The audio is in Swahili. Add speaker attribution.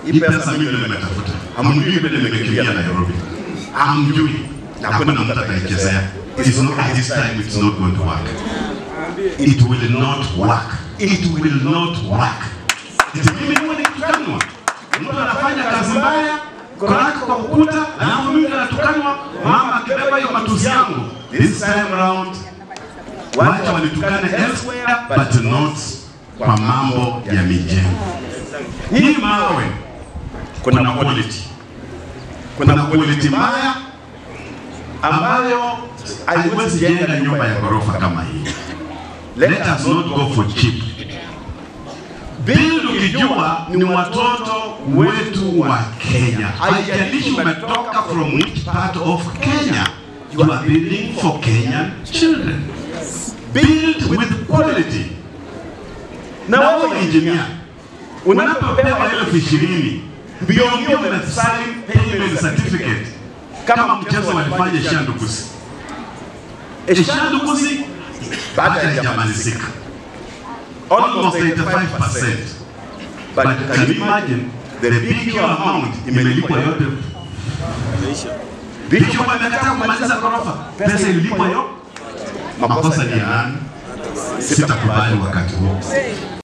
Speaker 1: hii pesa mimi ndio nimetafuta. Hamjui vile nimekimbia Nairobi. Hamjui. Na hakuna mtu ataichezea. It's not at this time it's not going to work. It will not work. It will not work. Eti mimi niwe nitukanwa. Mtu anafanya kazi mbaya koraki kwa ukuta, alafu mimi natukanwa, mama akibeba hiyo matusi yangu. This time round wacha wanitukane elsewhere but not kwa mambo ya mijengo. Hii mawe kuna quality, kuna quality mbaya ambayo haiwezi jenga nyumba ya ghorofa kama hii. Let us not go for cheap. Build ukijua ni watoto wetu wa Kenya. Haijalishi umetoka from which part of Kenya, you are building for Kenyan children. Build with quality. Na wewe engineer, unapopewa elfu ishirini mbio mbio unasign payment certificate kama mchezo walifanya Shandukusi. Shandukusi bado haijamalizika almost 85%. But can you imagine the big amount imelipwa yote? Big wamekataa kumaliza ghorofa, pesa ililipwa yote. Makosa ni ya nani? Sitakubali wakati huo.